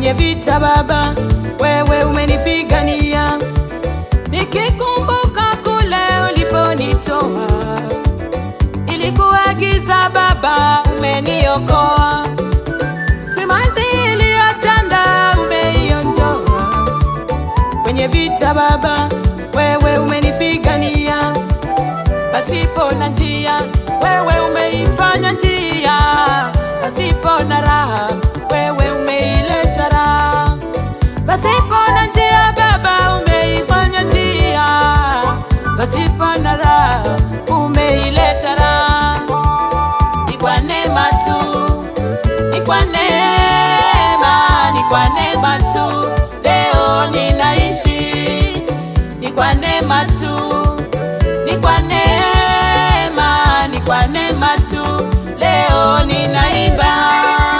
kwenye vita Baba, wewe umenipigania, nikikumbuka kule uliponitoa, ilikuwa giza Baba, umeniokoa, simanzi iliyotanda umeiondoa kwenye vita Baba, wewe umenipigania, pasipo na njia, wewe umeifanya njia, pasipo na raha, wewe umeileta raha, pasipo na njia Baba, umeifanya njia, pasipo na raha, umeileta raha. Ni kwa neema tu, ni kwa neema, ni kwa neema tu leo ninaishi, ni kwa neema tu, ni kwa neema, ni kwa neema tu leo ninaimba.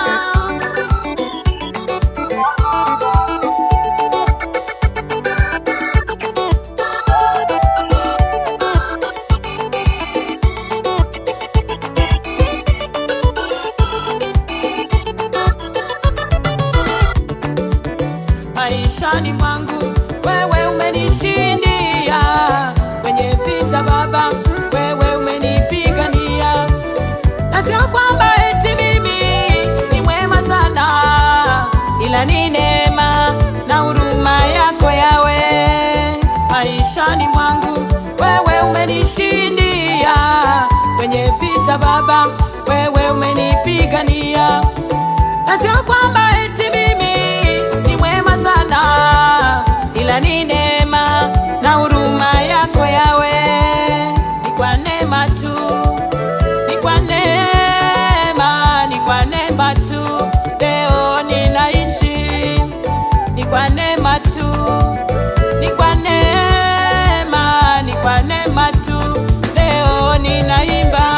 maishani mwangu, wewe umenishindia kwenye vita Baba, wewe umenipigania, na sio kwamba eti mimi ni mwema sana, ila ni neema na huruma yako yawe maishani mwangu, wewe umenishindia kwenye vita Baba, wewe umenipigania na sio kwamba eti mimi ni mwema sana, ila ni neema na huruma yako yawe. Ni kwa neema tu, ni kwa neema, ni kwa neema tu leo ninaishi, ni kwa neema tu, ni kwa neema, ni kwa neema tu leo ninaimba.